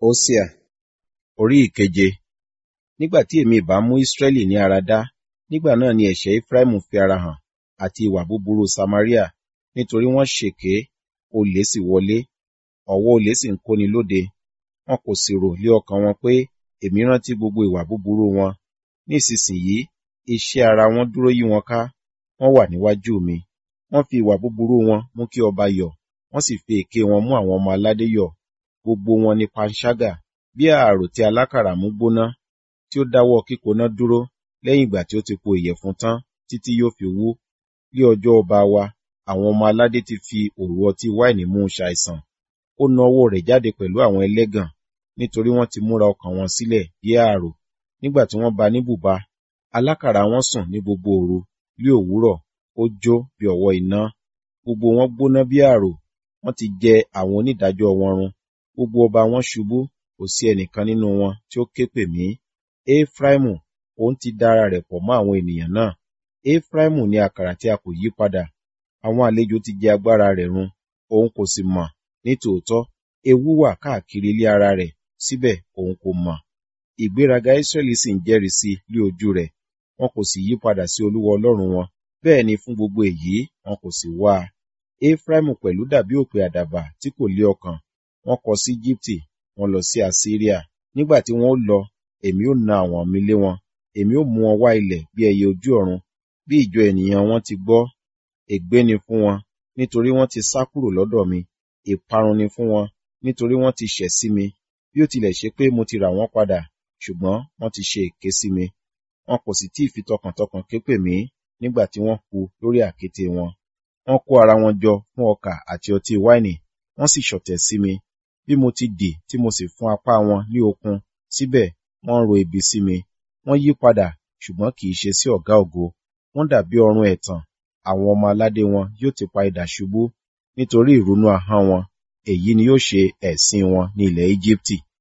Hósíà orí ìkeje Nígbà tí èmi ìbá mú Israẹli ní ara dá, nígbà náà ni ẹ̀ṣẹ̀ Efraimu fi ara hàn, àti ìwà búburú Samaria, nítorí wọ́n ṣèké, olè sì wọlé, ọ̀wọ́ olè sì ń kóni lóde. Wọn kò sì rò lé ọkàn wọn pé, èmi rántí gbogbo ìwà búburú wọn. Ní ìsinsìnyí, iṣẹ́ ara wọn dúró yí wọn ká, wọ́n wà níwájú mi. Wọ́n fi ìwà búburú wọn mú kí ọba yọ̀, wọ́n sì fi èké wọn mú àwọn ọmọ aládé yọ̀. Gbogbo wọn ni panṣágà, bí ààrò tí alákàrà mú gbóná, tí ó dáwọ́ kíkoná dúró lẹ́yìn ìgbà tí ó ti po ìyẹ̀fun tán títí yóò fi wú. Ní ọjọ́ ọba wa, àwọn ọmọ aládé ti fi òru ọtí wáìnì mú un ṣàìsàn. Ó na ọwọ́ rẹ̀ jáde pẹ̀lú àwọn ẹlẹ́gàn, nítorí wọ́n ti múra ọkàn wọn sílẹ̀ bí ààrò. Nígbà tí wọ́n ba ní bùba, alákàrà wọn sùn ní gbogbo òru, ní òwúrọ̀, ó jó bí ọ̀wọ́ iná. Gbogbo wọn gbóná bí ààrò, wọ́n ti jẹ àwọn onídàájọ́ wọn run. Gbogbo ọba wọn ṣubú, kò sí ẹnìkan nínú wọn tí ó ké pè mí. Efraimu, òun ti da ara rẹ̀ pọ̀ mọ́ àwọn ènìyàn náà. Efraimu ni àkàrà tí a kò yí padà. Àwọn àlejò ti jẹ agbára rẹ̀ run, òun kò sì mọ̀. Ní tòótọ́, ewu wà káàkiri ilé ara rẹ̀, síbẹ̀ òun kò mọ̀. Ìgbéraga Israẹli sì ń jẹ́rìí sí lí ojú rẹ̀. Wọn kò sì yí padà sí Olúwa Ọlọ́run wọn. Bẹ́ẹ̀ ni fún gbogbo èyí, wọn kò sì wá a. Efraimu pẹ̀lú dàbí òpè àdàbà tí kò lé ọkàn. Wọ́n kọ sí Ejibiti, wọ́n lọ sí Asiria. Nígbà tí wọn ó lọ, èmi ó na àwọn mi lé wọn. Èmi ó mú wọn wá ilẹ̀ bí ẹyẹ ojú ọ̀run. Bí ìjọ ènìyàn wọn ti gbọ́, ègbé ni fún wọn, nítorí wọ́n ti sá kúrò lọ́dọ̀ mi. Ìparun ni fún wọn, nítorí wọ́n ti ṣẹ̀ sí mi. Bí ó tilẹ̀ ṣe pé mo ti rà wọ́n padà, ṣùgbọ́n wọ́n ti ṣe èké sí mi. Wọn kò sì tí ì fi tọkàntọkàn ké pè mí nígbà tí wọ́n kú lórí àkéte wọn. Wọ́n kó ara wọn jọ fún ọkà àti ọtí wáìnì, wọ́n sì ṣọ̀tẹ̀ sí mi. Bí mo ti dì tí mo sì fún apá wọn ní okun, síbẹ̀ wọ́n ń ro ibi sí mi. Wọ́n yí padà, ṣùgbọ́n kì í ṣe sí ọ̀gá ògo. Wọ́n dàbí ọrun ẹ̀tàn, àwọn ọmọ aládé wọn yóò ti pa idà ṣubú. Nítorí ìrunú ahọ́n wọn, èyí ni yóò ṣe ẹ̀sín wọn ní ilẹ̀ Ejibiti.